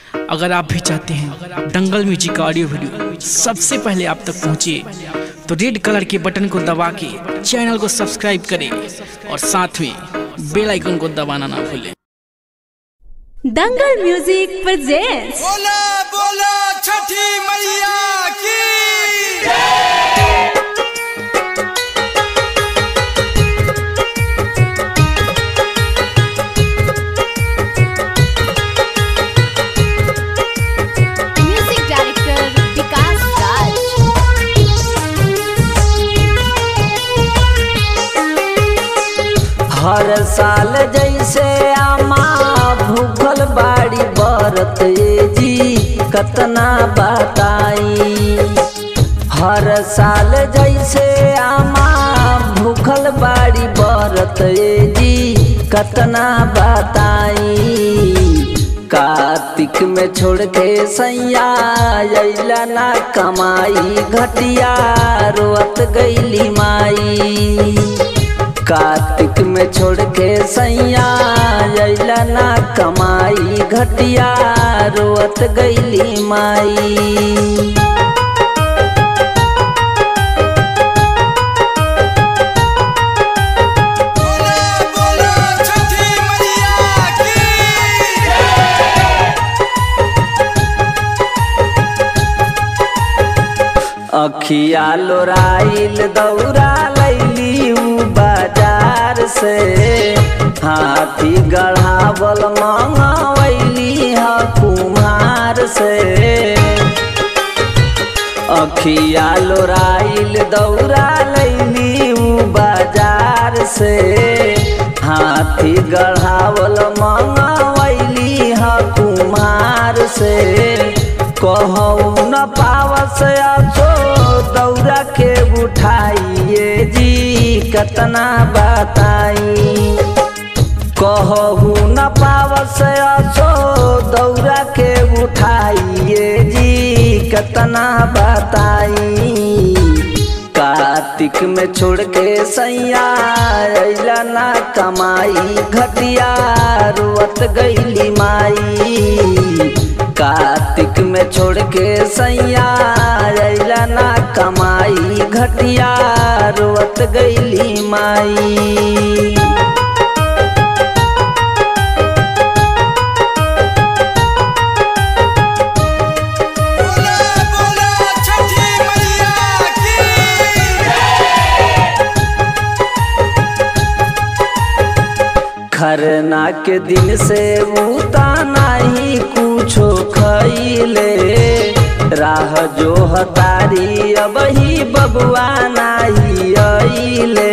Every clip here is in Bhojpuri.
अगर आप भी चाहते हैं दंगल म्यूजिक का ऑडियो वीडियो सबसे पहले आप तक पहुंचे तो रेड कलर के बटन को दबा के चैनल को सब्सक्राइब करें और साथ में बेल आइकन को दबाना ना भूलें दंगल म्यूजिक प्रेजेंट्स बोला बोला छठी मैया की म्यूजिक डायरेक्टर विकास राज हर साल जैसे आमा भूखल बाड़ी बरत ये जी कतना बताई हर साल जैसे आमा भूखल बाड़ी बरत ये जी कतना बताई कार्तिक में छोड़ के सैया अइला ना कमाई घटिया रोअत गईली माई कार्तिक में छोड़ के सैया अइला ना कमाई घटिया रोअत गईली माई बोला बोला छठी मैया की अखिया लोराइल दौरा लैली उ बाजार से हाथी गढ़ावल मंगवैली ह कुम्हार से अखिया लोराइल दौरा लैली उ बाजार से हाथी गढ़ावल मंगवैली ह कुम्हार से कहू न पावस असो दौरा के उठाइए जी कतना बताई कहू न पावस असो दौरा के उठाइए जी कतना बताई कार्तिक में छोड़ के सैया अइला ना कमाई घटिया रोअत गईली माई कार्तिक में छोड़ के सैया अइला ना कमाई घटिया रोअत गईली माई बोला बोला छठी मैया की खरना के दिन से उता नहीं कुछो खैले राह जो हतारी अब ही बबुआ नहीं अइले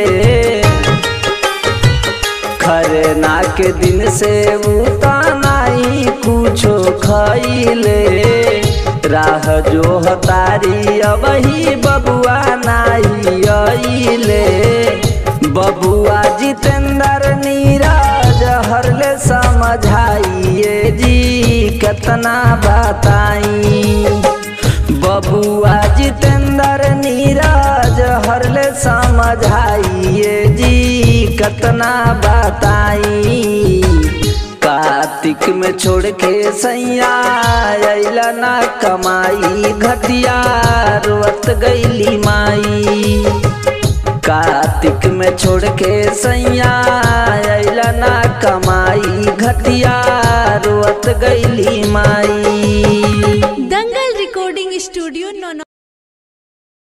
खरना के दिन से उता नहीं कुछो खैले राह जो हतारी अब ही बबुआ नहीं अइले बबुआ जितेंद्र नीरज हरले समझाइए जी कितना बताई बबुआ जितेंद्र नीरज हरले समझाइए जी कितना बताई कार्तिक में छोड़ के सैया अइला ना कमाई घटिया रोअत गईली माई कार्तिक में छोड़ के सैया अइला ना कमाई घटिया रोअत गईली माई दंगल रिकॉर्डिंग स्टूडियो नौ